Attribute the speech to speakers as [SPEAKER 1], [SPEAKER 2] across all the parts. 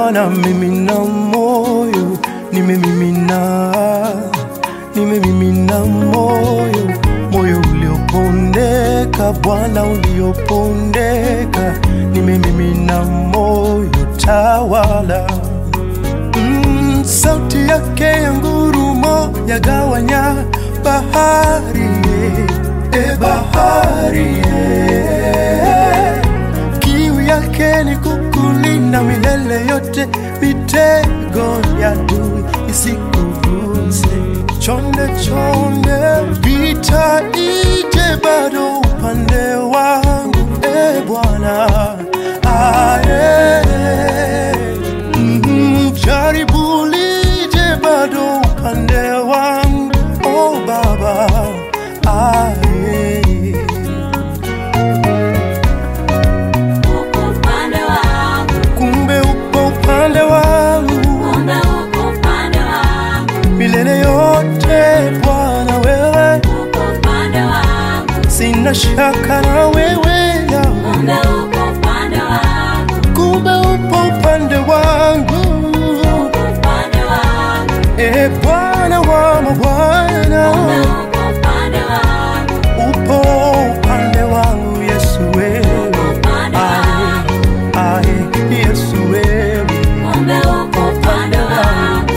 [SPEAKER 1] Bwana, mimina moyo, nimemimina, nimemimina moyo, moyo uliopondeka, Bwana uliopondeka, nimemimina moyo, tawala. Mm, sauti yake ya ngurumo yagawanya bahari, e bahari, e. Kiu yake ni kukulinda milele yote, mitego ya adui isikuguse. Chonde chonde, vita ije bado upande wangu, e Bwana aye. Mm, jaribu lije bado upande wangu, oh Baba aye.
[SPEAKER 2] uko upande wangu,
[SPEAKER 1] kumbe upo upande wangu
[SPEAKER 2] kumbe uko upande wangu,
[SPEAKER 1] milele yote Bwana, wewe
[SPEAKER 2] uko upande wangu,
[SPEAKER 1] sina shaka na wewe ya
[SPEAKER 2] kumbe uko upande wangu,
[SPEAKER 1] kumbe upo upande wangu
[SPEAKER 2] uko upande wangu,
[SPEAKER 1] e Bwana wa mabwana,
[SPEAKER 2] kumbe uko upande wangu,
[SPEAKER 1] upo upande wangu Yesu wewe,
[SPEAKER 2] upande wangu,
[SPEAKER 1] aye Yesu wewe,
[SPEAKER 2] kumbe uko upande wangu.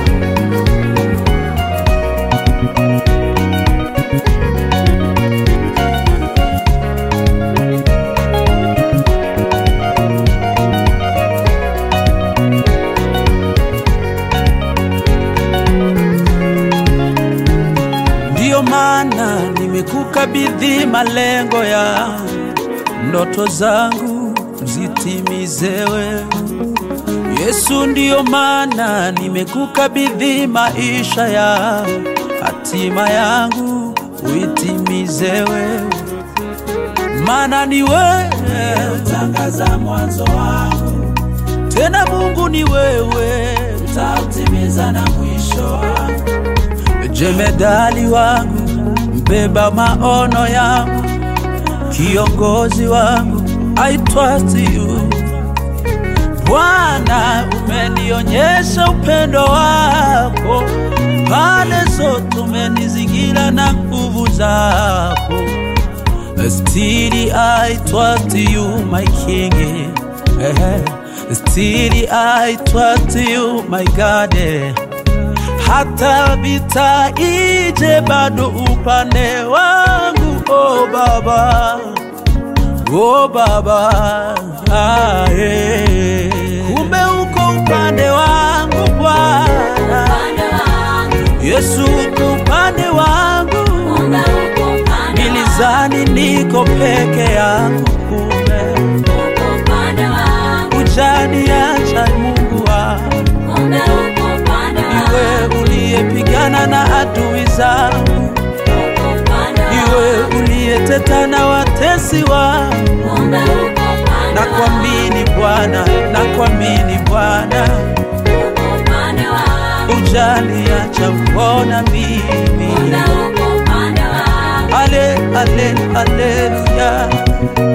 [SPEAKER 3] Ndiyo maana nimekukabidhi malengo ya ndoto zangu zitimize wewe Yesu. Ndiyo maana nimekukabidhi maisha ya hatima yangu uitimize wewe, maana ni wewe utangaza mwanzo wangu, tena Mungu ni wewe utautimiza na mwisho wangu jemedali wangu, mbeba maono yangu, kiongozi wangu, I trust you. Bwana, umenionyesha upendo wako, pande zote umenizingira na nguvu zako. Still I trust you, my king. Eh, Still I trust you, my God. Eh hata vita ije bado upande wangu oh baba oh baba ah, eh. kumbe uko upande wangu bwana
[SPEAKER 2] Upande wangu,
[SPEAKER 3] yesu uko upande wangu
[SPEAKER 2] kumbe uko upande wangu,
[SPEAKER 3] nilizani niko peke yangu kumbe
[SPEAKER 2] uko upande wangu,
[SPEAKER 3] ujaniacha mungu wangu
[SPEAKER 2] kumbe uko upande wangu,
[SPEAKER 3] iwe uliyepigana na adui zangu
[SPEAKER 2] uko upande wangu,
[SPEAKER 3] iwe uliyeteta na watesi wangu,
[SPEAKER 2] kumbe uko upande
[SPEAKER 3] na
[SPEAKER 2] wangu,
[SPEAKER 3] kuamini Bwana, na kuamini Bwana,
[SPEAKER 2] uko upande wangu,
[SPEAKER 3] ujaniacha kuona mimi.
[SPEAKER 2] kumbe uko upande wangu.
[SPEAKER 3] Ale, ale, aleluya,